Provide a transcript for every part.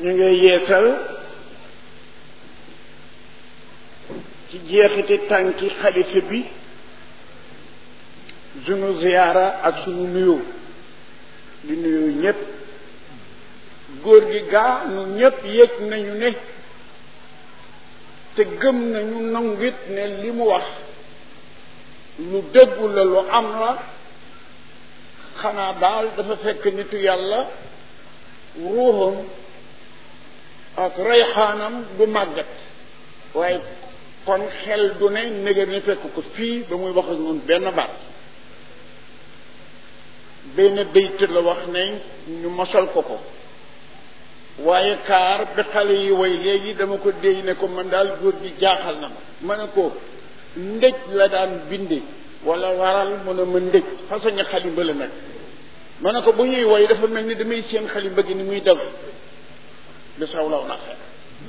ñu ngi yeesal ci jeexiti tànki xalifa bi sunu ziyaara ak sunu nuyoo di nuyoo ñépp góor gi gaa nu ñépp yëg nañu ne te gëm nañu nangit ne li mu wax lu dëggu la lu am la xanaa daal dafa fekk nitu yàlla ruuxam ak reyxaanam du màggat waaye kon xel du ne négar ni fekk ko fii ba muy wax ak ñun benn baat benn bayt la wax ne ñu mosal ko ko waaye kaar bi xale yi way léegi dama ko déy ne ko man daal góor gi jaaxal na ma ma ne ko ndëj la daan binde wala waral mu ne ma ndëj façon xalimba la nag ma ne ko bu ñuy woy dafa mel ni damay seen xalimba gi ni muy daw bi saw law na xel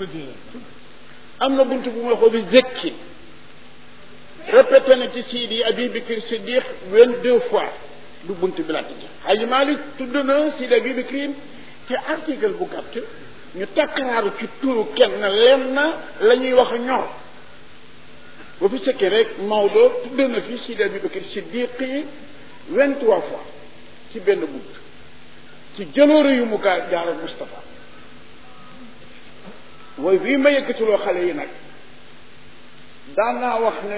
am na bunt bu ma xoo bi zëkki répété na ci Sidi Abi Bakr Siddiq vingt-deux fois du bunt bi laa tëj Haji Malik tudd na Sidi Abi Bakr ci article bu gàtt ñu takkaraaru ci turu kenn lenn la ñuy wax ñor ba fi sëkkee rek Maodo tudd na fi Sidi Abi Bakr Siddiq vingt-trois fois ci benn bunt ci jëloore yu mu gaa jaaral Moustapha waaye bii ma yëkkatuloo xale yi nag daan naa wax ne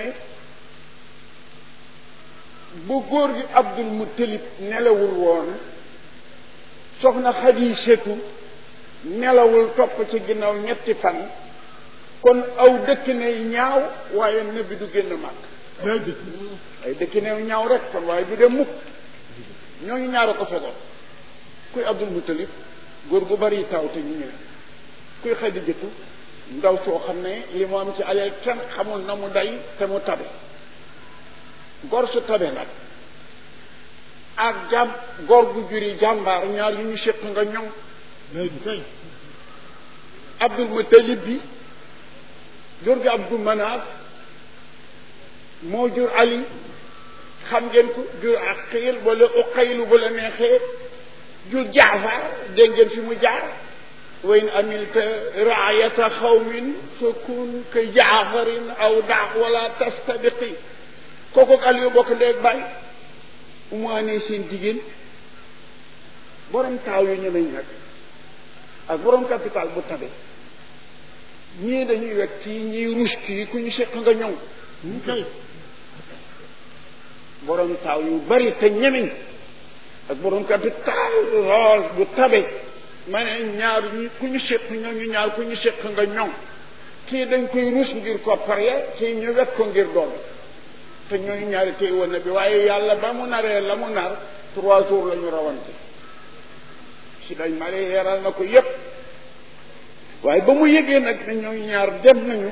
bu góor gi Abdul Muttalib nelawul woon soxna Xadiijatu nelawul topp ci ginnaaw ñetti fan kon aw dëkk ne ñaaw waaye nabi du génn màgg ay dëkk ne ñaaw rek kon waaye du dem mukk ñooñu ñaara ko fegoon kuy Abdul Muttalib góor gu bari taw te ñu ñëwee kuy Xadiijatu ndaw soo xam ne li mu am ci alal kenn xamul na mu day te mu tabe gor su tabe nag ak jàmm gor gu juri jàmbaar ñaar yu ñu séq nga ñoŋ Abdul Muttalib bi jur gi Abdul Manaaf moo jur Ali xam ngeen ko jur Aqil wala Uqaylu bu la neexee jur Jaafar dégg ngeen fi mu jaar wa in amilta raayata xawmin fa kun ka jaafarin aw daax wala tastabiqi kooku ak Aliou bokk ndeeg bàyyi umu anee seen jigéen borom taaw yu ñemeñ nag ak borom capital bu tabe ñii dañuy wet kii ñii rus kii ku ñu seq nga ñoŋ borom taaw yu bari te ñemeñ ak borom capital lool bu tabe ma ne ñaar ñi ku ñu séq ñooñu ñaar ku ñu séq nga ñoŋ kii dañ koy ruus ngir koppar ya kii ñu wet ko ngir doom te ñooñu ñaari tey woon na bi waaye yàlla ba mu naree la mu nar trois jours la ñu rawante si dañ ma yeeral na ko yépp waaye ba mu yëgee nag ne ñooñu ñaar dem nañu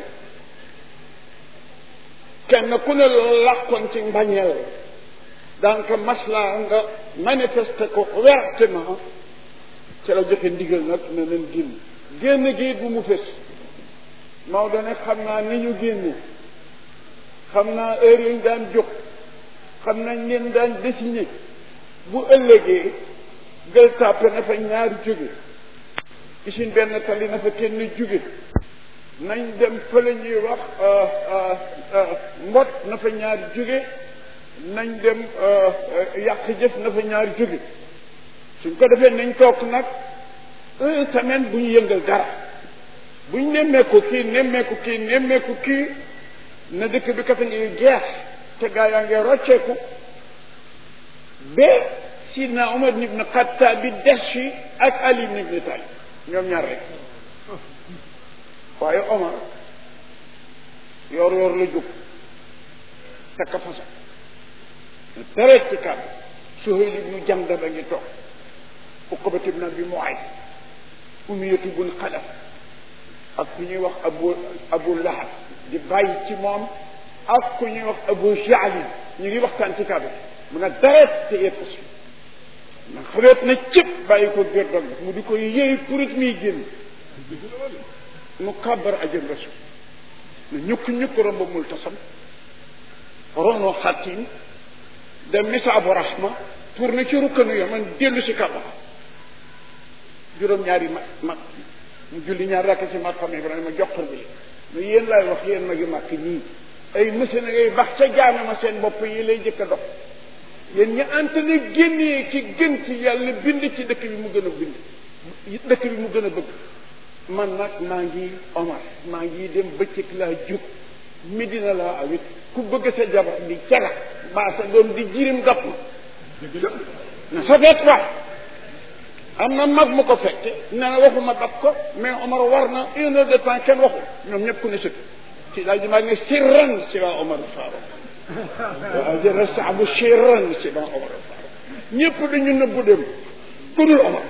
kenn ku ne loolu làqoon ci mbañeel donc maslaa nga manifester ko ouvertement ci la joxe ndigal nag ne leen génn génn gi bu mu fës Maodo ne xam naa ni ñu génne xam naa heure yi ñu daan jóg xam nañ leen daan désigné bu ëllëgee gël tàppe na fa ñaari jóge isin benn tali na fa kenn jóge nañ dem fële ñuy wax mbot na fa ñaari jóge nañ dem yàq jëf na fa ñaari jóge suñ ko defee nañ toog nag une semaine bu ñu yëngal dara bu ñu nemmeeku kii nemmeeku kii nemmeeku kii na dëkk bi kat a ngi jeex te gaa yaa ngi rocceeku ba sidna Umar ibn Xattaab bi des fi ak Ali ibn Abi Talib ñoom ñaar rek waaye Omar yor yor la jóg takka fasa tereet ci kàddu Suhayl ibnu Jandab a ngi toog Uqbat ibn Abi Muayt Umayyatu bun Xalaf ak ku ñuy wax Abu Abu Lahab di bàyyi ci moom ak ku ñuy wax Abu Jahl ñu ngi waxtaan ci kàddu mu ne dareet te yëpp si na xareet na cëpp bàyyi ko gër dog mu di ko yëy purit miy génn mu kàbbar ajën rasul ne ñukk ñukk romb multasam rono xattin dem misaabu rahma tourné ci rukkanu ya man dellu si kàbbar juróom-ñaari mag mag mu julli ñaar rakk ci maqam Ibrahima joxar bi mais yéen laay wax yéen magi màkk ñii ay monsieur na ngay bax ca jaame ma seen bopp yi lay jëkk a dox yéen ñi ante ne génnee ci gën ci yàlla bind ci dëkk bi mu gën a bind dëkk bi mu gën a bëgg man nag maa ngi Omar maa ngi dem bëccëg laa jug Medina laa awit ku bëgg sa jabar di cara mbaa sa doom di jirim dap na sa feet waay am na mag mu ko fekke nee na waxuma dab ko mais Omar war na une heure de temps kenn waxu ñoom ñëpp ku ne sëkk ci daal di maa ne sirran si waa Omar Farouk waaw jërë saabu sirran si waa Omar Farouk ñëpp dañu nëbbu dem ku dul Omar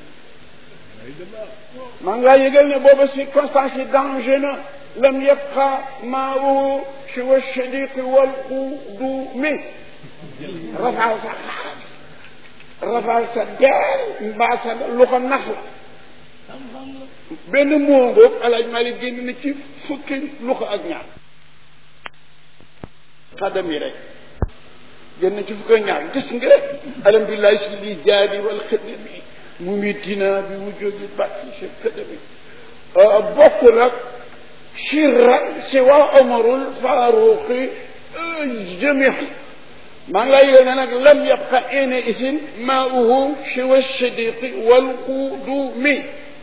maa ngi laa yëgal ne booba circonstance yi danger na lam yabqa maahu siwa shadiqi wal qudumi rafaa sa rafaa sa deel mbaa sa lu ko nax la benn moo ngoog alaaj Malik génn na ci fukki lu ko ak ñaar xadam yi rek génn na ci fukki ak ñaar gis nga alhamdulilah si li jaadi wal xidami mu ngi dina bi mu jógi bàcci si xidami bokk nag sirra si waa omarul faaruqi jamian maa ngi lay yéene ne nag lam yabqa ene isin maauhu siwa shadiqi wal qudumi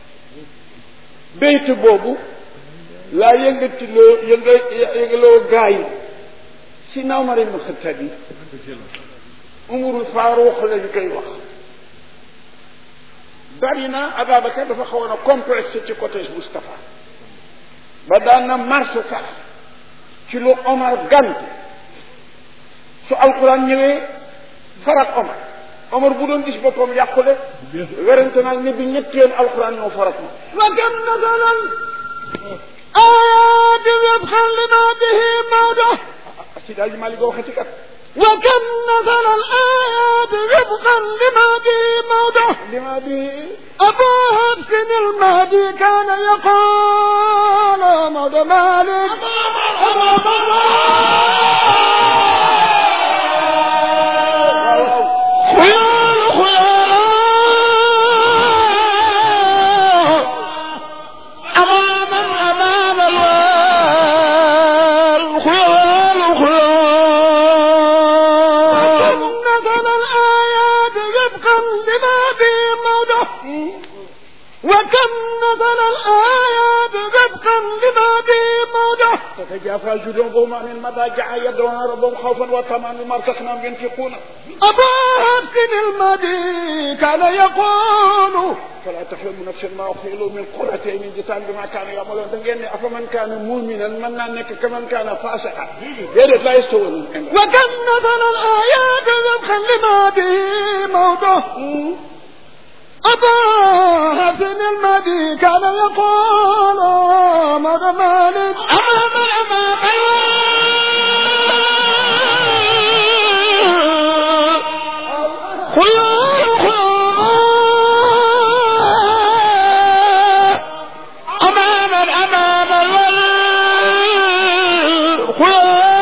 béyt boobu laa yëngatiloo yënga yëngaloo gaa yi si naaw ma ren xëttat yi umarul faaruq lañ koy wax bari na Ababacar dafa xawoon a complexe ci côté Moustapha ba daan na marché sax ci lu Omar gant su alquran ñëwee farak Omar Omar bu doon gis boppam yàqule werante naag ne bi ñetti yoon alquran ñoo farak ma wa kam nasalan ayaati wifqan lima bihi mawdo si daal ji maa li ko waxati kat wa kam nasalan ayaati wifqan lima bihi mawdo lima bi أبو حفص المهدي كان يقول مود مالك خيال خيال أماما أمام الوال خيال خيال نزل الآيات وفقا لما في موضع وكم نزل الآيات وفقا لما في موضع تتجافى جنوبهم عن المضاجع يدعون ربهم خوفا وطمعا مما رزقناهم ينفقون أبو حفص المدي كان يقول فلا تحرم نفس ما أخفي له من قرة عين جزاء بما كانوا يعملون da ngeen ne afaman kaana muminan mën naa nekk kaman kaana fasiqa déedéet laa yastawuun وكم نزل الآيات وفقا لما به موضع أبا حسن المدي كان يقول مد مالك أمام أمام خيار خيار أمام أمام خيار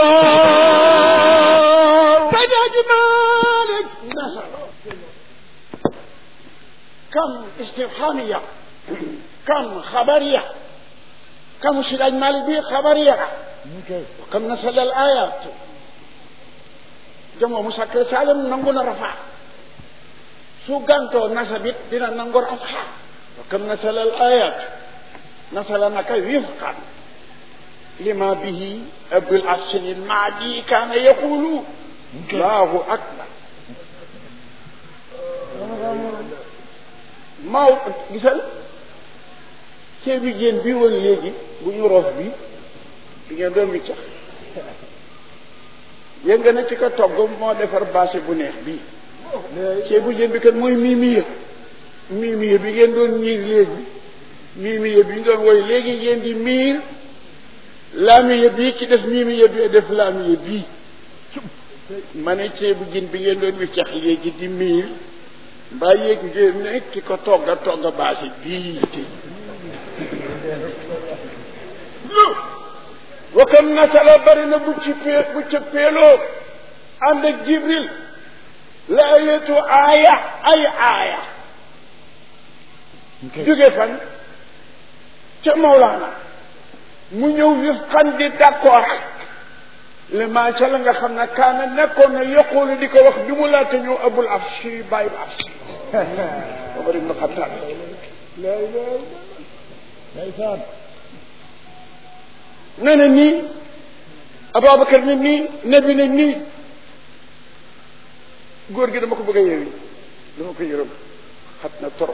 خيار تجاج مالك كم استفهامية كم خبرية كم سلاج مالي بي خبرية وكم نسل الآيات جمع مسكر سالم ننقل رفع su gantoo nasabit dina nangu rafa wa kam nasala al ayat nasala naka wifqan lima bihi abul asin al maadi kana yaqulu allahu akbar maaw gisal ceebi jéen bi woon léegi bu ñu roof bi di ngeen doon wiccax yënga na ci ko togg moo defar bâché bu neex bii ceebu jën bi kat mooy miimiya miimiya bi ngeen doon miir léegi miimiya bi ngeen woy léegi ngeen di miir laamiya bii ki def miimiya bi def laamiya bii ma ne ceebu jën bi ngeen doon wiccax léegi di miir mbaa yéeg ngeen ne ki ko togga togga baasi bii te wa kam nasala bari na bu ci pee bu ca peeloo ànd ak jibril laayatu aaya ay aaya jóge fan ca Mawlaana mu ñëw wifqan di d'accord le macha la nga xam ne kaana nekkoon na yokkoolu di ko wax bi mu laata ñëw abul afshi bàyyi afshi Omar ibn Xattaab ndeysaan nee na nii Ababacar ne nii nabi ne nii góor gi dama ko bëgg a yeewi dama ko yërëm xat na trop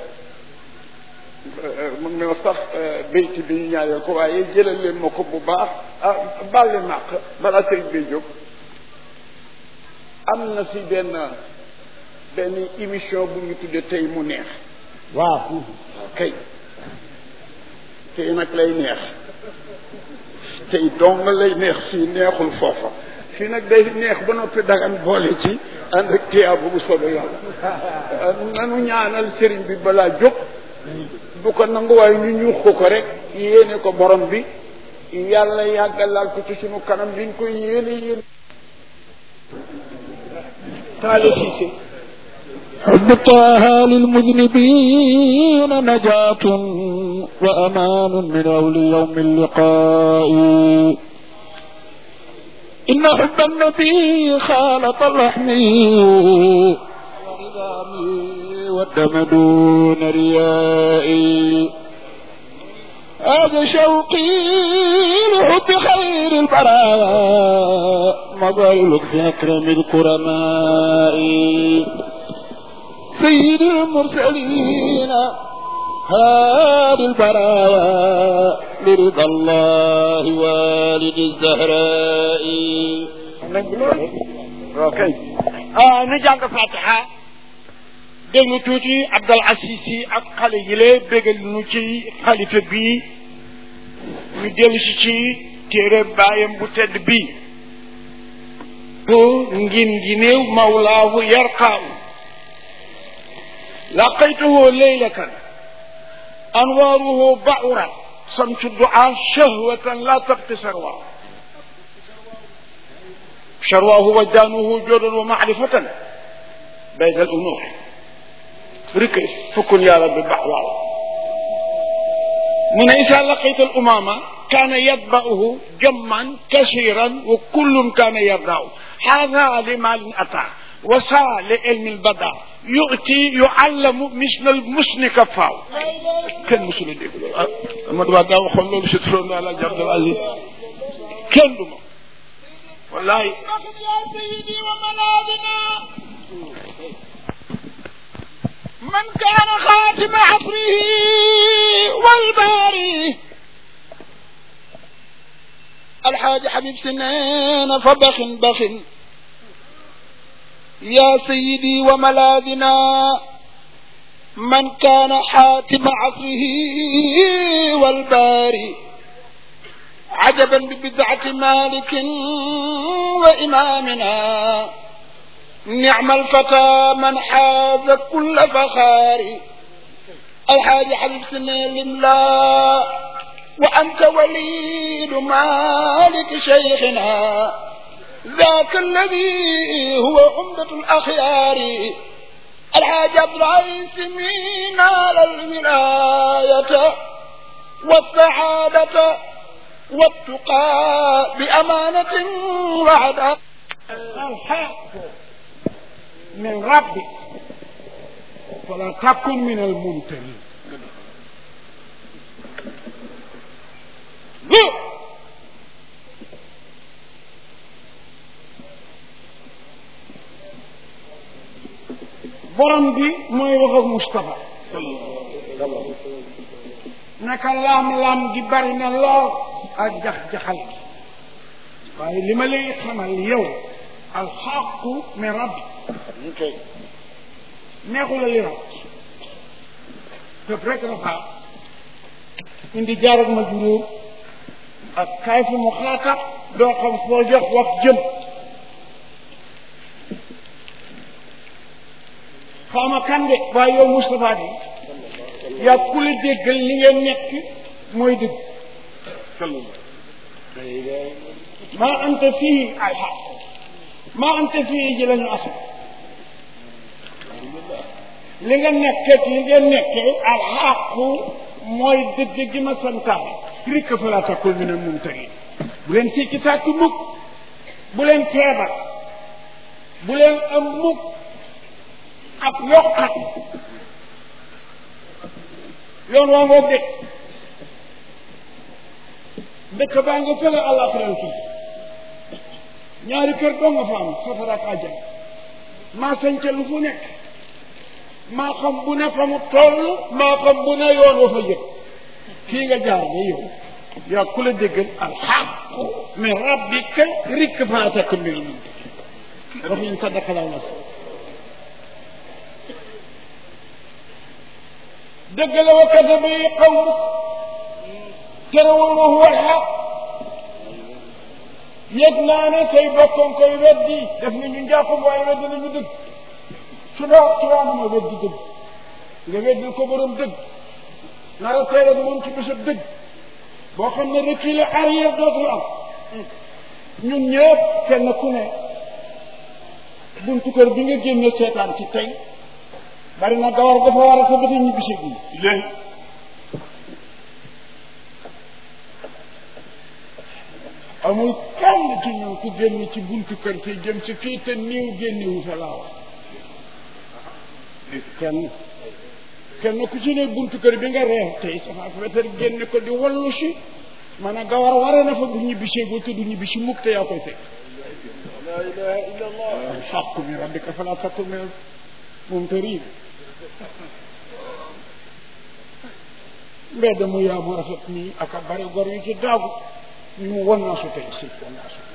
mun na sax béyti bi ñu ñaareel ko waaye jëlal leen ma ko bu baax ah baal leen màq balaa sëriñ bay jóg am na si benn benn émission bu ñu tuddee tey mu neex waaw waaw kay tey nag lay neex tey dong lay neex fii neexul foofa fii nag day neex ba noppi dagan boole ci ànd ak tiyaabu bu soobee yàlla nanu ñaanal sëriñ bi balaa jóg bu ko nangu waaye ñu ñuux ko ko rek yéene ko borom bi yàlla yàggalal ko ci sunu kanam liñ koy yéene yéene taale siise حب طه للمذنبين نجاة وأمان من أول يوم اللقاء إن حب النبي خالط اللحم والعظام والدم دون رياء هذا شوقي لحب خير البراء مظل في أكرم الكرماء سيد المرسلين هادي البراء لرضا الله والد الزهراء ok ah nu jàng fatiha déglu tuuti Abdal Aziz Sy ak xale yi lee bégal nu ci xalifa bii ñu dellu si ci téere baayam bu tedd bii bu ngin gi néew mawlaahu yarqaawu laqaytuhu leylatan anwaaruhu ba'urat samsu du'a shahwatan la tabqi sarwa شرواه وجدانه جودا ومعرفة بين الأمور ركز فكن يا رب بحوال من إذا لقيت الأمامة كان يتبعه جما كثيرا وكل كان يرضاه هذا لمال أتى وسا لعلم البدع يؤتي يعلم مثل المسن كفاو كان مسلم يقول ما دابا دا وخول لولو سترون على جرد العزيز كان دوما والله يا سيدي وملاذنا من كان خاتم عصره والباري الحاج حبيب سنين فبخ بخ يا سيدي وملاذنا من كان حاتم عصره والباري عجبا ببدعة مالك وإمامنا نعم الفتى من حاز كل فخار الحاج حبيب سنين الإملاء وأنت وليد مالك شيخنا ذاك الذي هو عمدة الأخيار الحاج عبد العزيز من على الولاية والسعادة والتقى بأمانة وعداء الحق من ربك فلا تكن من الممتنين borom bi mooy wax ak Moustapha naka laam-laam gi bari na lool ak jax-jaxal gi waaye li ma lay xamal yow alxaqu min rabbi neexu la li rab tëb rek la baax indi jaar ak ma juróom ak kaay fu mu xaatab doo xam foo jox wax jëm xawma kan de waaye yow Moustapha bi yaa ku la déggal li ngeen nekk mooy dëgg maa anta fii alxaq maa anta fii ji lañu asal li nga nekkee li ngeen nekkee alxaqu mooy dëgg gi ma santaane rikk fa laa takkul mi ne mum tëri bu leen sikki sàkk mukk bu leen feebar bu leen am mukk ak yokkat yoon waa ngoog de dëkk baa nga fële àllaaxiran kii ñaari kër doo nga fa am safara ak àjjana maa sañca lu fu nekk maa xam bu ne fa mu toll maa xam bu ne yoon wa fa jëm kii nga jaar ba yow yaa ku la déggal alxaqu min rabbika rikk faa takk mbir mun wax ñu sadaka laa nas dëgg la wa kadaba yi qawmuk terewul wa huwa alxaq yëg naa ne say bokkoon koy weddi def nañu njàppam waaye weddi nañu dëgg su doo tubaab ma weddi dëgg nga weddil ko borom dëgg nara teel ak moom ci bésab dëgg boo xam ne reculer arrière dootul am ñun ñëpp kenn ku ne buntu kër bi nga génne seetaan ci tey bari na gawar dafa war a sa bëti ñibbisi bi léegi amul kenn ci ñun ku génn ci buntu kër te jëm ci fii te niiw génnewu fa laa wax kenn kenn ku ci ne buntu kër bi nga reer tey safaak wetar génne ko di wallu si man a gawar ware na fa du ñibbisee boo te du ñibbisi mukk te yaa koy fekk la ilaha illa allah alxaqu min rabbika fala takun min mumtarin mbedd mu yaa mu rafet nii ak a bari gor yu ci daagu ñu mu wan naa su tey si wan naa su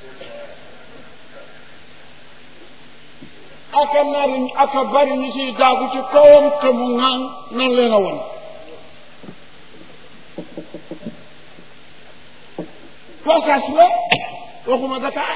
aka nari aka bari ñu ciy daagu ci kawam te mu ŋaan nan leen a won passage la waxuma Dakar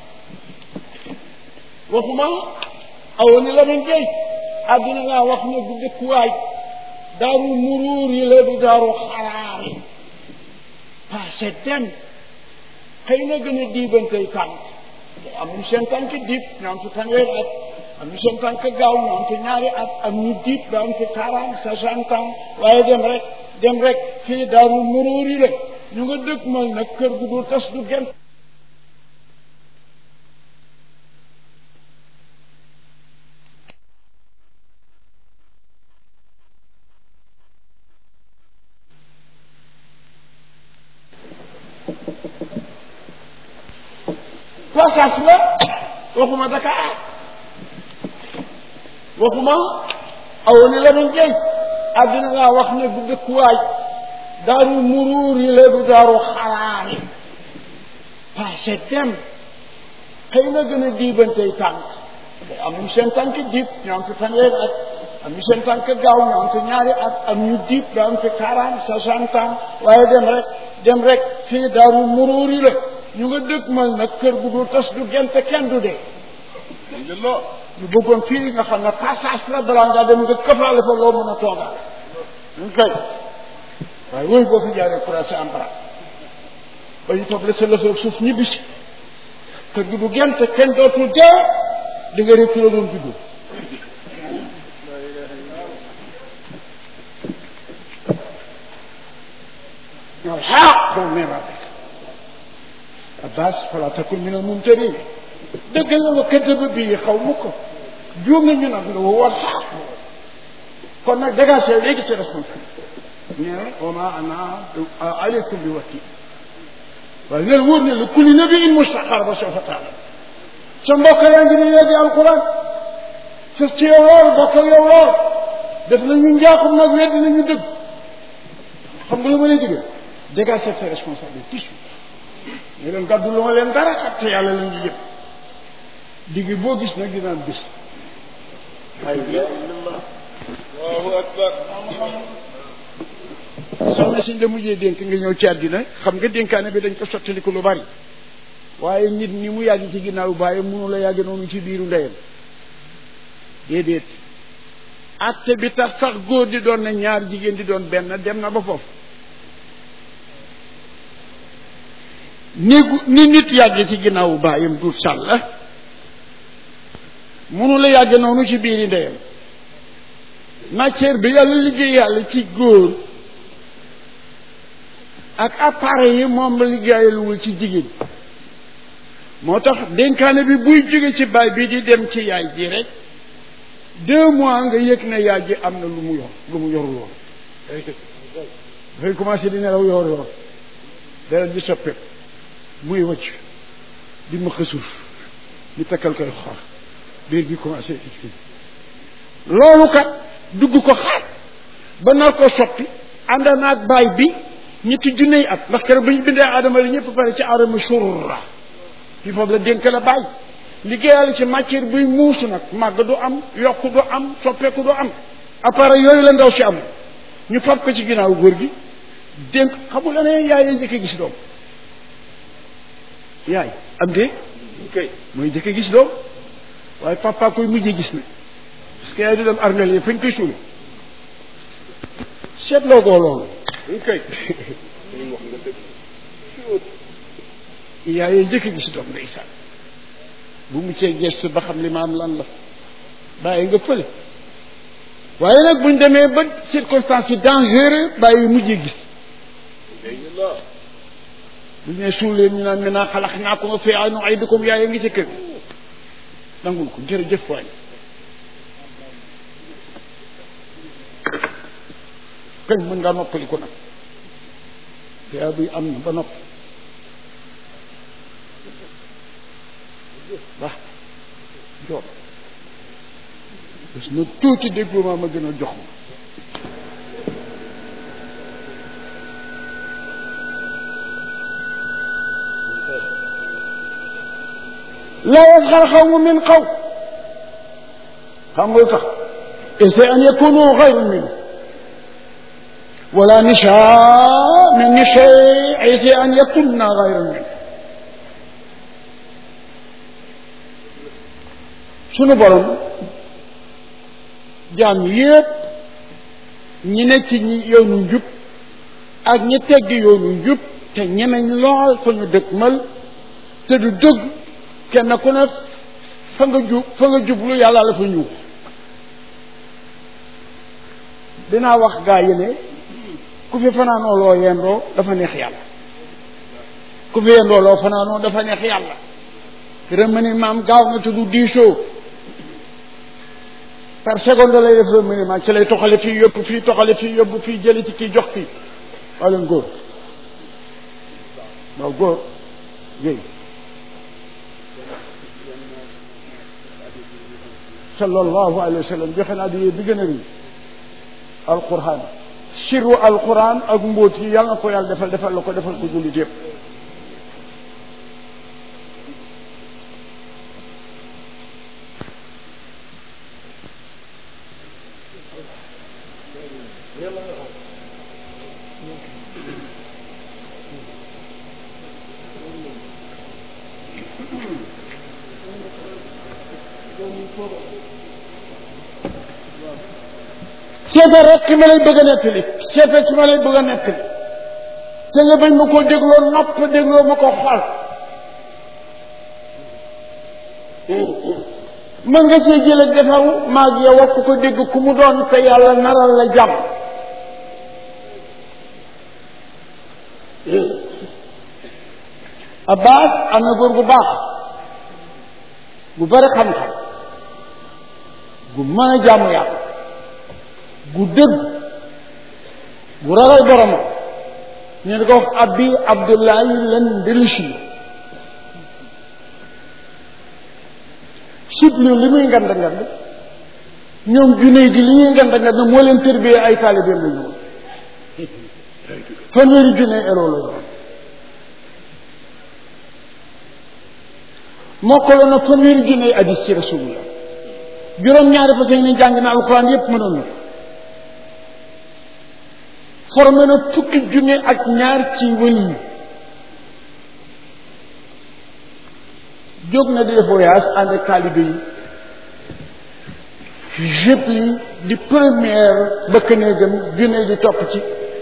waxuma aw ni la min géej àdduna laa wax ne du dëkkuwaay daaru muruur yi la du daaru xaraar yi passé dem xëy na gën a diibantey tànk am ñu seen tànk diib ñu am ci fanweeri at am ñu seen tànk gaaw ñu am ci ñaari at am ñu diib ba am ci quarante soixante ans waaye dem rek dem rek fii daaru muruur yi la ñu nga dëkk mal nag kër gu dul tas du gent passage la waxuma Dakar waxuma aw ni la min géej àddina laa wax ne du dëkkuwaay daaru muruur yi la du daaru xaraar yi passé dem xëy na gën a diibantey tànk am ñu seen tànk diib ñu am fi fanweeri at am ñu seen tànk gaaw ñu am fi ñaari at am ñu diib ba am fi quarante soixante ans waaye dem rek dem rek fii daaru muruur yi la ñu nga dëkk mal nag kër gu dul tas du gent kenn du dee ñu bëggoon fii nga xam ne passage la balaa ngaa dem nga këfaale fa loo mën a toogaale ñu kay waaye wooyu boo fi jaaree croisé en bras ba ñu toog la sa lëfër suuf ñibbisi kër gu du gent kenn dootul dee di nga réccu la doon juddu الحق من ربك Abbas fala takun min al mumtarin dëgg la wa kadaba bii xaw mu ko juum nañu nag la wal xaq kon nag dégagé léegi sa responsabilité nee wa ma ana aleykum bi wakil waaye neen wóor ne la kulli nabiin mustaqar ba soo fa taala sa mbokk yaa ngi ni léegi alquran sa ci yow lool bokk ak yow lool def nañu njaaxum nag weddi nañu dëgg xam nga lu ma lay digal dégagé sa responsabilité tout de suite ñu leen gàddu lu ma leen dara xam te yàlla la ñu yëpp digg boo gis nag dinaan bis allahu akbar soxna si la mujjee dénk nga ñëw ci àddina xam nga dénkaane bi dañ ko sottaliku lu bari waaye nit ni mu yàgg ci ginnaaw bàyyi mënu la yàgg noonu ci biiru ndeyam déedéet atte bi tax sax góor di doon na ñaar jigéen di doon benn dem na ba foofu ni ni nit yàgg ci ginnaawu baayam duut sàll munu la yàgg noonu ci biiri ndeyam matière bi yàlla liggéey yàlla ci góor ak appareil yi moom la liggéeyaluwul ci jigéen moo tax dénkaane bi buy jóge ci baay bi di dem ci yaay ji rek deux mois nga yëg ne yaay ji am na lu mu yor lu mu yorul woon dafay commencé di nelaw yor yor dara ji soppeeku muy wëcc di ma xësuuf ñu takkal koy xaar biir bi commencé fixé loolu kat dugg ko xaar ba nar ko soppi ànd naag baay bi ñetti junney at ndax keroog ba ñu bindee aadama li ñëpp pare ci aadama surra fi foofu la dénk la bàyyi liggéeyal ci matière buy muusu nag màgg du am yokk du am soppeeku du am appareil yooyu la ndaw si am ñu fab ko ci ginnaaw góor gi dénk xamul la ne yaay njëkk a gis doom yaay am de kay mooy njëkk a gis doom waaye papa koy mujjee gis na parce que yaay du dem armel yi fañ koy suul seetloo ko loolu kay yaay njëkk a gis doom ndeysaan bu mu cee gestu ba xam li ma am lan la bàyyi nga fële waaye nag buñ demee ba circonstance yi dangereux bàyyi mujjee gis bu ñu nee suul leen ñu naan maintenant xalax naa ko nga fee ay no ay dëkkoom yaay ngi ci kër nangul ko jërëjëf waay kañ mën ngaa noppali ko nag yaa buy am na ba noppi wax jox bés na tuuti déglu ma ma gën a jox ma laa yasxar xawmu min xaw xam nga lu tax essaie an yakunu xayru min wala nishaa min nishaa essaie an yakunna xayru min sunu borom jaam yépp ñi ne ci ñi yoonu njub ak ñi tegg yoonu njub te ñemeñ lool fa ñu dëkkmal te du dëgg kenn ku ne fa nga jub fa nga jublu yàlla la fa ñuux dinaa wax gaa yi ne ku fi fanaanoo loo yendoo dafa neex yàlla ku fi yendoo loo fanaanoo dafa neex yàlla remaniement gaaw na te du diisoo par seconde lay def remaniement ci lay toxale fii yóbbu fii toxale fii yóbbu fii jëli ci kii jox kii waa leen góor waaw góor yéy sallallahu alayhi wa sallam joxe naa di bi gën a rii alquran siru alquran ak mbóot yi yàlla na ko yàlla defal defal la ko defal ko jullit yëpp seetal rek ki ma lay bëgg a nettali seetal ki ma lay bëgg a nettali te nga bañ ma koo dégloo nopp dégloo ma ko xol mën nga see jël ak defaru maag yow wax ko dégg ku mu doon te yàlla naral la jàmm Abbas am na góor gu baax gu bari xam-xam gu mën a jàmm yàlla gu dëgg gu ragal boromam ñu di ko wax abi abdullahi len ndelusi siblu li muy ngand ngand ñoom junne di li ñuy ngand ngand moo leen tërbiyee ay taalibeem la ñu woon fanweeri junne eloo la yoon mokkaloon na fanweeri junne hadis ci rasulullah juróom-ñaari fas ni jàng na alxuraan yépp mënoon na formé na fukki junne ak ñaar ci wëli yi jóg na di def voyage ànd ak taalibe yi jëpp yi di première bëkk néegam junne di topp ci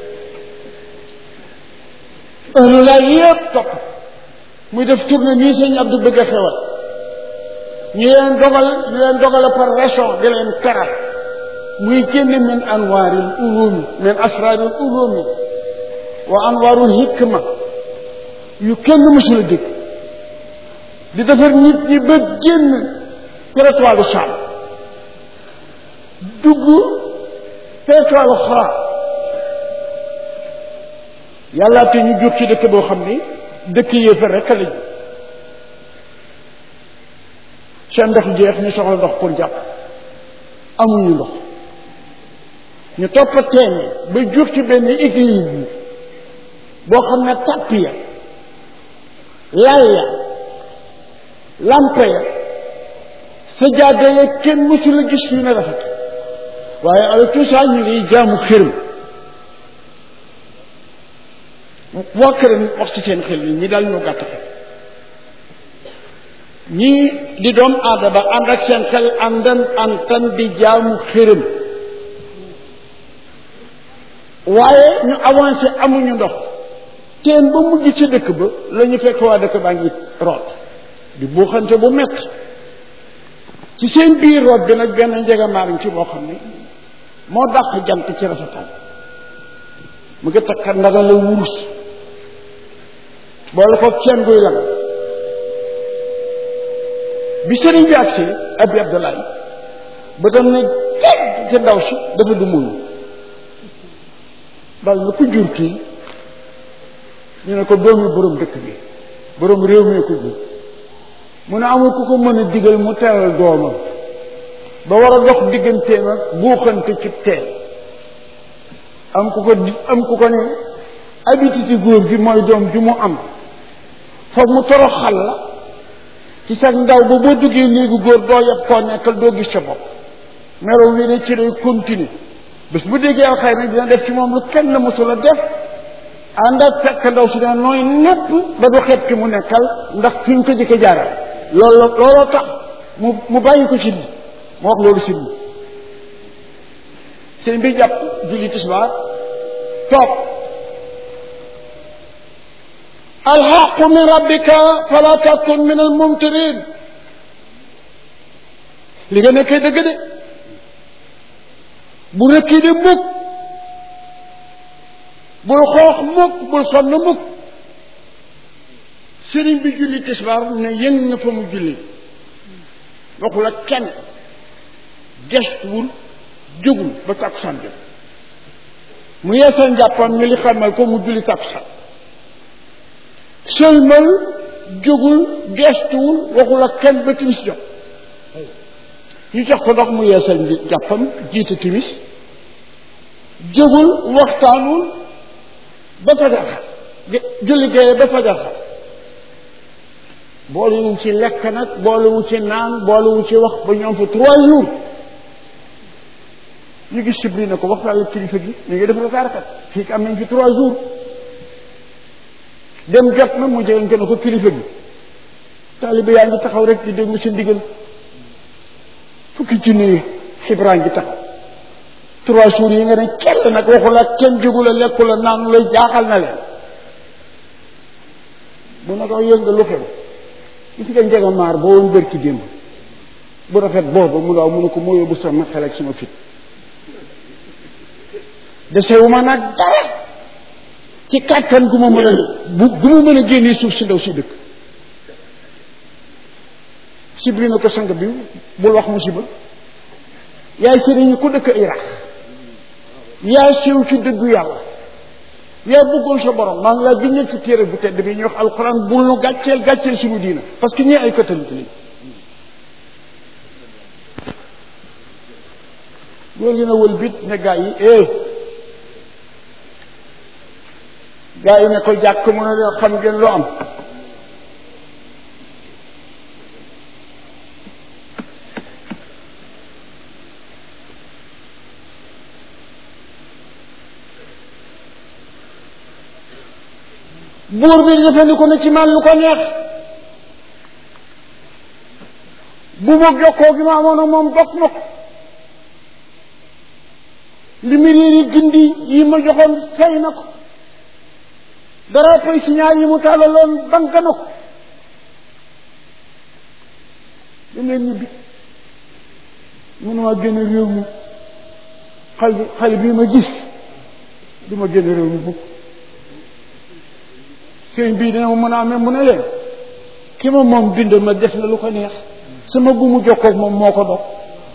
ëllu laa yépp topp muy def tournée nii sëñ Abdou bëgg a xewal ñu leen dogal ñu leen dogal par région di leen teral muy génne min anwaaril ulumi min asraaril ulumi wa anwarul hikma yu kenn mësula dégg di defar nit ñi ba génn territoire du Cham dugg territoire du Xara yàlla te ñu jóg ci dëkk boo xam ni dëkk yéefar rek lañu seen ndox jeex ñu soxla ndox pour jàpp amuñu ndox ñu topp teen ba jóg ci benn église boo xam ne tàpp ya lal ya lampe ya sajaada ya kenn mësu la gis yu ne rafet waaye avec tout ça ñu ngi jaamu xërëm waa këram wax ci seen xel yi ñi daal ñoo gàtt xel ñii di doom aadama ànd ak seen xel àndan antan di jaamu xërëm waaye ñu avancé amuñu ndox teen ba mujj ci dëkk ba la ñu fekk waa dëkk baa ngi root di buuxante bu metti ci seen biir root bi nag benn njegamaariñ ci boo xam ne moo dàq jant ci rafetal mu ngi takka ndaga la wurus boole ko ceen guy lang bi sëriñ bi agsi abi abdoulaye ba tam ne teg ci ndaw si dafa du muñu dal na ku jur kii ñu ne ko doomi borom dëkk bi borom réew mi ko jur mu ne amul ku ko mën a digal mu teral doomam ba war a dox digganteem ak buuxante ci teen am ku ko di am ku ko ne habitude góor gi mooy doom ju mu am foog mu toroxal la ci sax ndaw ba boo duggee néegu góor doo yab koo nekkal doo gis sa bopp melo wi ne ci lay continuer bés bu déggee alxayr nag dina def ci moom lu kenn mësula def ànd ak fekk ndaw si ne nooy nepp ba du xeet ki mu nekkal ndax fi ñu ko jëkke jaaral loolu looloo tax mu mu bàyyi ko ci lii mu wax loolu si lii sëñ bi jàpp julli tisbaar toog alxaqu min rabbika fala takun min al mumtirin li nga nekkee dëgg de bu rëkkii de mukk bul xoox mukk bul sonn mukk sëriñ bi julli tisbaar ne yëng na fa mu julli waxul ak kenn gestuwul jógul ba takkusaan jot mu yeesal njàppam ñu li xamal ko mu julli takkusaan sëlmal jógul gestuwul waxul ak kenn ba timis jot ñu jox ko ndox mu yeesal njàppam jiite timis jógul waxtaanul ba fajar xar julli géeye ba fajar xar boolewul ci lekk nag boolewul ci naan boolewul ci wax ba ñoom fa trois jours ñu gis sibri na ko waxtaan ak kilifa gi ñu ngi def rakaarakat fii am nañ fi trois jours dem jot na mu jegen na ko kilifa gi taaliba yaa ngi taxaw rek di déglu sa ndigal fukki junni yi xibraa ngi taxaw trois jours yi nga ne kenn nag waxu la kenn jógu la lekku la naanu la jaaxal na leen bu na ko yënga lu xew gis nga njega maar boo woon bërki démb bu rafet boobu mu daaw mu ne ko moo yóbbu sama xel ak sama fit desewuma nag dara ci kàttan gu ma mën a bu gu ma mën a génnee suuf si ndaw si dëkk sibli na ko sang bi bul wax musiba yaay sëriñ ku dëkk Iraq yaa siiw ci dëggu yàlla yaa bëggoon sa borom maa ngi laa bindal ci téere bu tedd bi ñuy wax alxuraan bul nu gàcceel gàcceel suñu diina parce que ñii ay catholique lañ loolu gën a wël bit ne gaa yi eh gaa yi ne ko jàkk mu ne leen xam ngeen lu am buur bi jëfandiku na ci man lu ko neex bu ma jokkoo gi ma amoon ak moom dog na ko li mu réer yi gindi yi ma joxoon fay na ko dara pay signal yi mu tàllaloon bank na ko da leen ñibbi mënuma génn réew mi xale bi xale bii ma gis du ma génn réew mi bukk sëriñ bii dina ma mën a amee mu ne leen ki ma moom bind ma def na lu ko neex sama gumu jokkoog moom moo ko dog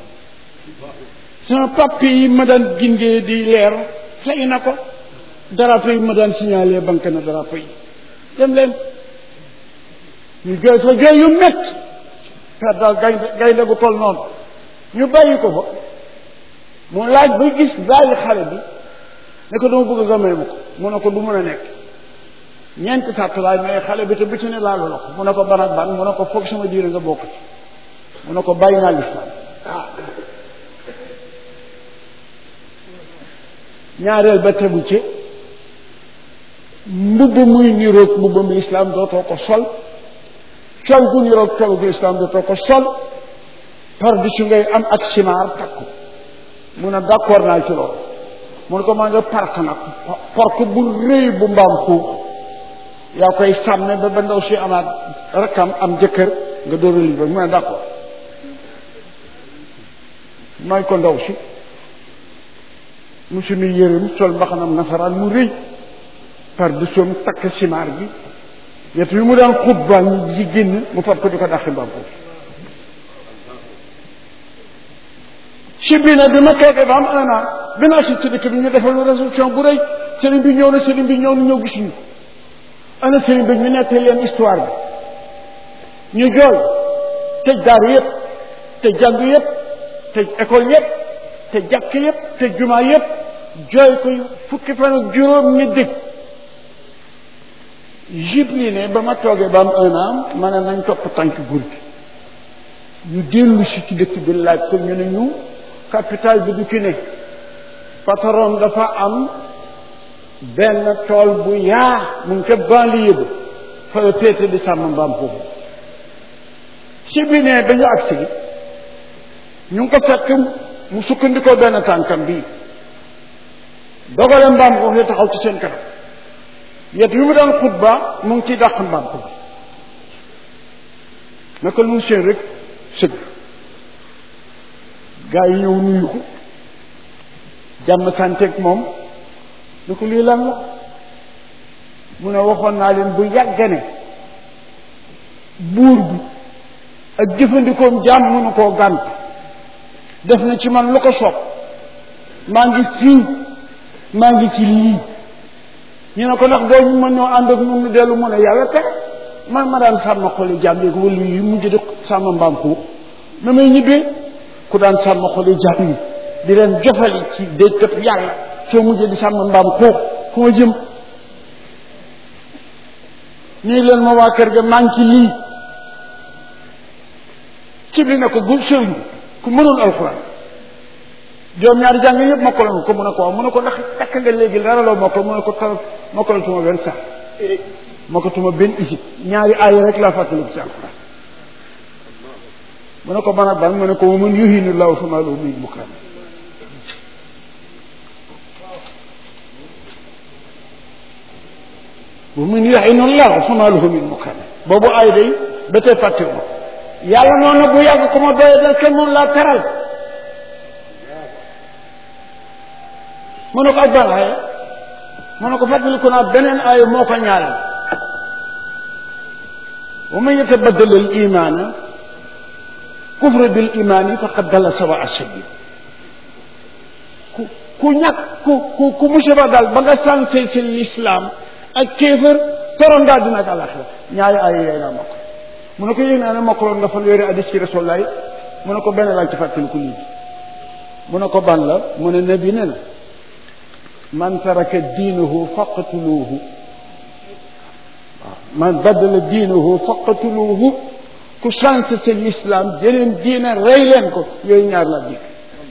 sama papier yi ma daan gindee di leer fay na ko drapeau yi ma daan signalé banque na drapeau yi dem leen ñu jooy fa jooy yu métti per daal gaynde gaynde gu toll noonu ñu bàyyi ko fa mu laaj ba gis bàyyi xale bi ne ko dama bëgg nga may ma ko mu ne ko du mën a nekk ñeenti sàtt laay may xale bi te bu ci ne laalu la ko mu ne ko ban ak ban mu ne ko foog sama diine nga bokk ci mu ne ko bàyyi naa lislaam ñaareel ba tegu ci mbubb muy niroog mbubbam lislaam dootoo ko sol col gu niroog col gu lislaam dootoo ko sol par di su ngay am ak simaar takku mu ne d'accord naa ci loolu mu ne ko maa nga park nag park bu rëy bu mbaam xuux yaa koy sàmme ba ba ndaw si amaat rakkam am jëkkër nga door a libre mu ne d'accord may ko ndaw si mu suñu yërëm sol mbaxanam nasaraan mu rëy par de soom takk simaar gi yet yu mu daan xutba ñi ci génn mu fab ko di ko dàqi mbaam xuux si bii nag bi ma toogee ba am un an bi naa si ci dëkk bi ñu defal résolution bu rëy sëriñ bi ñëw na sëriñ bi ñëw na ñëw gisuñu ana sëriñ bi ñu nekk leen histoire bi ñu jooy tëj daar yëpp tëj jàng yëpp tëj école yëpp te jàkk yëpp te jumaa yëpp jooy ko fukki fan ak juróom ñi dëj jibli ne ba ma toogee ba am un an ma ne nañ topp tànk gur gi ñu dellu si ci dëkk bi laaj ko ñu ne ñu capital bi du ci ne patron dafa am benn tool bu yaa mu ngi ca banlieue ba fa la féete di sàmm mbaam foofu si bi ne ba ñu agsi ñu ngi ko fekk mu sukkandikoo benn tànkam bii dogale mbaam foofu taxaw ci seen kanam yet yu mu daan xutba mu ngi ciy dàq mbaam ko bi naka lu mu seen rek sëgg gaa yi ñëw nuyu ko jàmm santeeg moom ni ko lii lan la mu ne waxoon naa leen bu yàggane buur bi ak jëfandikoom jaam mënu koo gànt def na ci man lu ko soob maa ngi fii maa ngi ci lii ñu ne ko ndax doo ñu mën ñoo ànd ak ñun ñu dellu mu ne yàlla te man ma daan sàmm xoli jaam yi wala yi mujj di sàmm mbaam xuux na may ñibbee ku daan sàmm xoli jaam yi di leen jofali ci déjkat yàlla soo mujjee di sàmm mbaam xuux fu ma jëm nii leen ma waa kër ga maa ngi ci lii ci li ne ko gu sëriñ ku mënoon alxuraan joom ñaari jàng yëpp mokkaloon ko mu ne ko waaw mu ne ko ndax takk nga léegi dara loo mokkal mu ne ko tar mokkalatuma benn sax mokkatuma benn isib ñaari aaya rek laa fàttaliku ci alxuraan mu ne ko ban ak ban mu ne ko wa man yuhinu llahu fama lahu min mukram wa man yuhinu llahu fama lahu min mukram boobu aay day ba tey fàttiwu ma yàlla noonu na bu yàgg ko ma doye dal kenn moom laa teral mu ne ko ak ban aaya mu ne ko fàttaliku naa beneen aaya moo ko ñaareel wa man yatabaddal al imaana kufra bil imaani faqad dalla sawa asabil ku ku ñàkk ku ku ku musiba dal ba nga sànse si l'islam ak kéefër torondaa dina ak àlaxira ñaari aaya yooyu laa mokk mu ne ko yéeg naa ne mokkaloon nga fan yore addis ci rasulaay mu ne ko benn laa ci fàttaliku lii mu ne ko ban la mu ne nabi ne na man taraka diinahu faqtuluuhu waaw man baddala diinahu faqtuluuhu ku changé seen l'islam jëleen diine rey leen ko yooyu ñaar laa dégg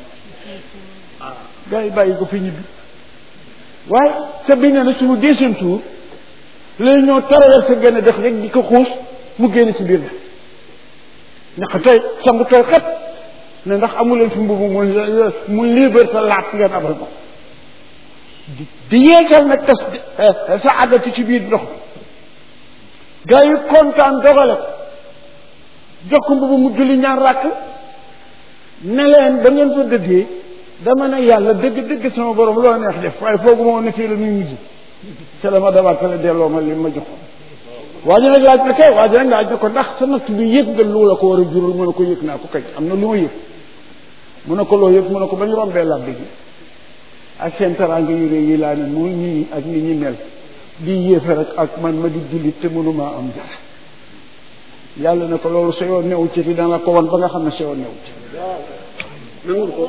gars yi bàyyi ko fi ñibbi waaye sa bi nee na suñu deuxième tour lay ñëw traversé gën a def rek di ko xuus mu génn ci biir na ñax tey sangu tooy xet ne ndax amu leen fi mbubu mu mu liberté laat ngeen abal ko di di yeesal nag tas sa àggati ci biir ndox bi gars yi kontaan dogale ko jox ko mbubu mu julli ñaar ràkk ne leen ba ngeen fa dëggee dama ne yàlla dëgg dëgg sama borom loo neex def waaye foogu ma woon ne fii la nuy mujj ca la ma dabaatale delloo ma li ma joxoon waa ji nag laaj na kay waa ji nag laaj na ko ndax sa natt bi yëg nga lu la ko war a jural mu ne ko yëg naa ko kay am na lu ma yëg mu ne ko loo yëg mu ne ko ba ñu rombee labbi gi ak seen teraanga yu rëy yi laa ne muy ñii ak ni ñi mel di yéefe rek ak man ma di jullit te mënumaa am dara yàlla ne ko loolu sa yoon newu ci ti dana ko wan ba nga xam ne sa yoon newu ci nangul ko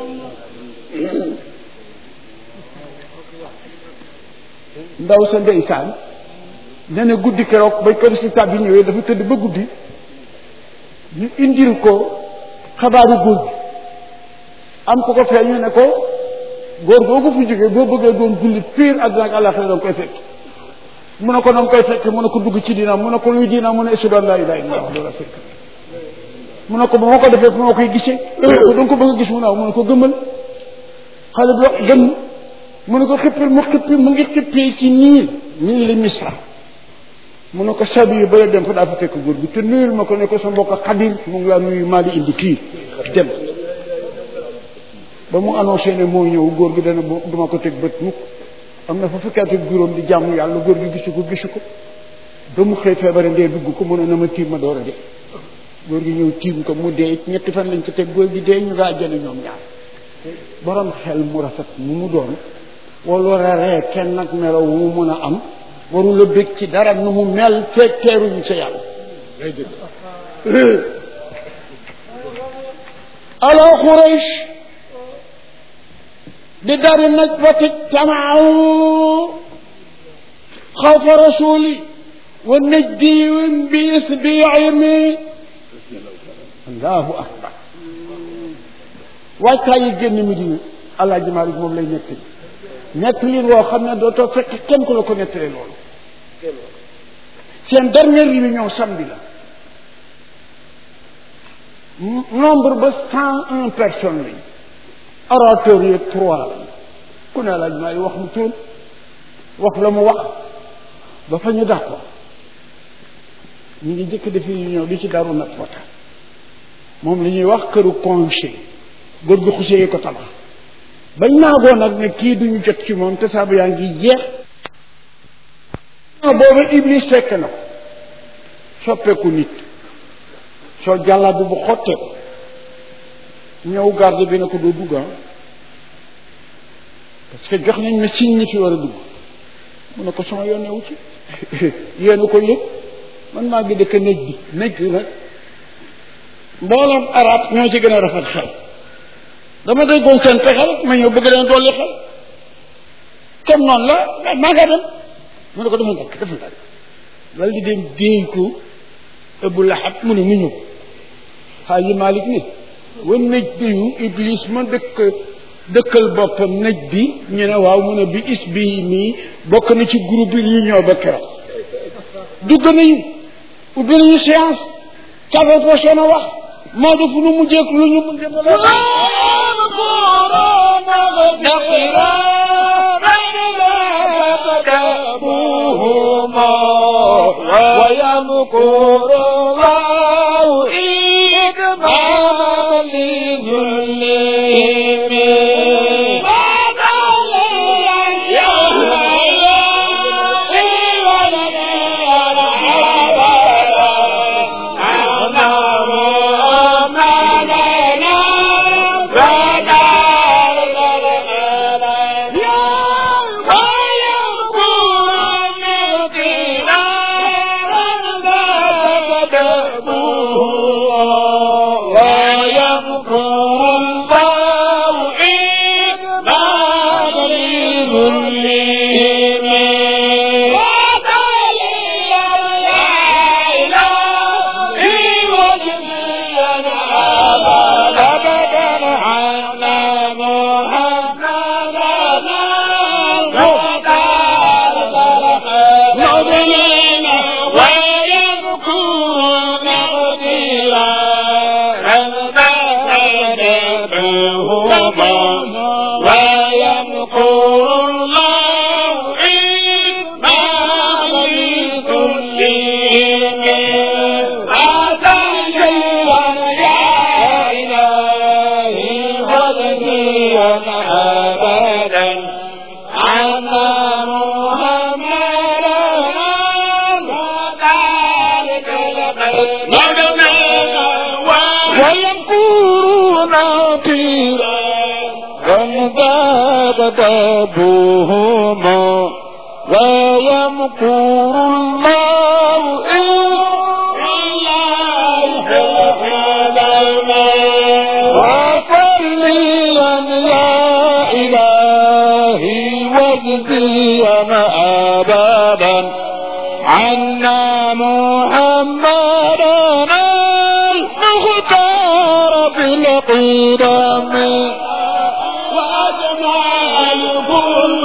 ndaw sa ndeysaan ne ne guddi keroog ba kër si tab bi ñëwee dafa tëdd ba guddi ñu indil ko xabaaru góor gi am ko ko feeñu ne ko góor googu fi jógee boo bëggee doon jullit piir àddina ak àllaxira danga koy fekk mu ne ko noonu koy fekk mu ne ko dugg ci diina mu ne ko luy diina mu ne ashhadu an laa ilaaha illallaah loolu la fekk mu ne ko ba ma ko defee fu ma koy gisee mu ne ko danga ko bëgg a gis mu ne waaw mu ne ko gëmmal xale bi wax gëm mu ne ko xippil mu xippi mu ngi xippee ci niil niil li misra mu ne ko sabi yu bala dem fa daa fa fekk góor gi te nuyul ma ko ne ko sa mbokk xadir mu ngi laa nuyu maa di indi kii dem ba mu annoncé ne moo ñëw góor gi dana duma ko teg bët mukk am na fa fukki at ak juróom di jàmm yàlla góor gi gisu ko gisu ko ba mu xëy feebare ndee dugg ko mu ne na ma tiim ma door a dee góor gi ñëw tiim ko mu dee ñetti fan lañ ko teg góor gi dee ñu nga àjjana ñoom ñaar borom xel mu rafet mu mu doon wala war a ree kenn nag melo wu mu mën a am warul a bég ci dara nu mu mel fekk teeruñu sa yàlla ala Quraysh بدار النجبة اجتمعوا خوف رسولي والنجدي بإسبيعهم الله أكبر waajtaay yi génn Medina Alaaji Maalik moom lay nettali nettali woo xam ne dootoo fekk kenn ku la ko nettali loolu seen dernière réunion samedi la nombre ba cent un personnes lañ orateur yi trois la ku ne laaj maay wax mu tuun wax la mu wax ba fa ñu d'accord ñu ngi jëkk defi réunion bi ci daru nat wata moom la ñuy wax këru conseil góor gu xusee yi ko tabax bañ naagoo nag ne kii duñu jot ci moom te saabu yaa ngi jeex booba iblis fekk na ko soppeeku nit soo jàllabu bu xottee ko ñëw garde bi ne ko doo dugg parce que jox nañ ma signe ñi fi war a dugg mu ne ko sama yoon newu ci yéen ko yëg man maa ngi dëkk néj bi néj bi nag mbooloom arab ñoo ci gën a rafet xel dama déggoon seen pexe rek ma ñëw bëgg leen dolli xel comme noonu la maa ngaa dem mu ne ko defal ndànk defal ndànk dal di dem déey ko ëbbu laxat mu ne ni ñëw xaaji Malik ni wa nëj biyu iblis ma dëkk dëkkal boppam nëj bi ñu ne waaw mu ne bi is bi nii bokk na ci groupe bi ñu ñëw ba keroog dugg nañu ubbi nañu séance café poché na wax moo def nu mu jéeg lu ñu mun dem ويمكر الله إكماما لذلهم تكتبهما ويمكر الله إلا وصليا يا إلهي واجزيا أبدا عنا محمدا المختار في القدم وأجمع الكل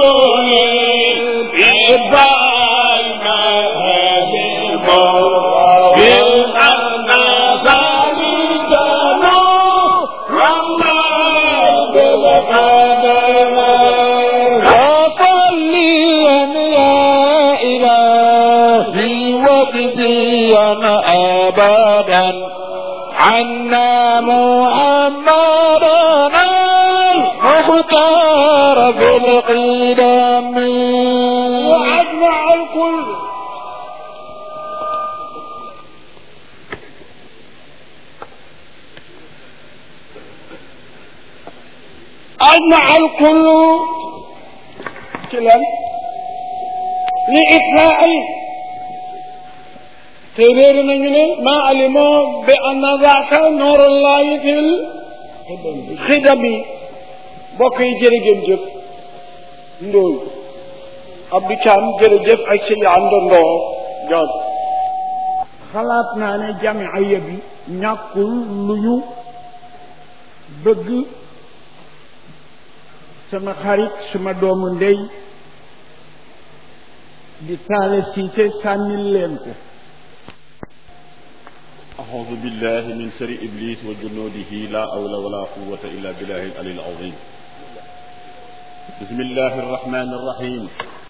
وصليا يا إلهي واجزيا أبدا عنا محمدا المختار في القدم وأجمع الكل أجمع الكل كلا لإطلاع ترير نجني ما علموا بأن ذاك نور الله في الخدم بقي جرجم جف ndóol Abdou Thiam jërëjëf ak si àndandoo joon xalaat naa ne jamiaya bi ñàkkul lu ñu bëgg sama xarit suma doomu ndey di taale siise sànnil leen ko أعوذ بالله من شر إبليس وجنوده لا حول ولا قوة إلا بالله العلي العظيم بسم الله الرحمن الرحيم